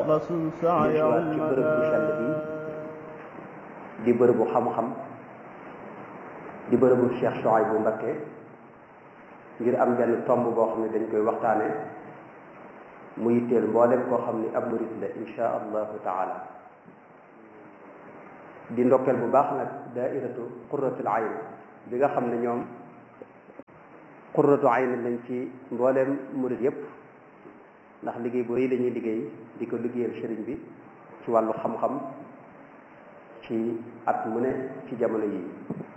يخلص سعي dellusiwaat ci bërëb bu sell bi di bërëbu xam-xam di bërëbu Cheikh Souhaïbou Mbacké ngir am benn tomb boo xam ne dañ koy waxtaane mu yitteel mboolem koo xam ni ab murit la insha allahu taala di ndokkeel bu baax nag daairatu qurratul ayn bi nga xam ne ñoom qurratu ayn lañ ci mbooleem murit yépp ndax liggéey bu rëy lañuy liggéey di ko liggéeyal sëriñ bi ci wàllu xam-xam ci at mu ne ci jamono yi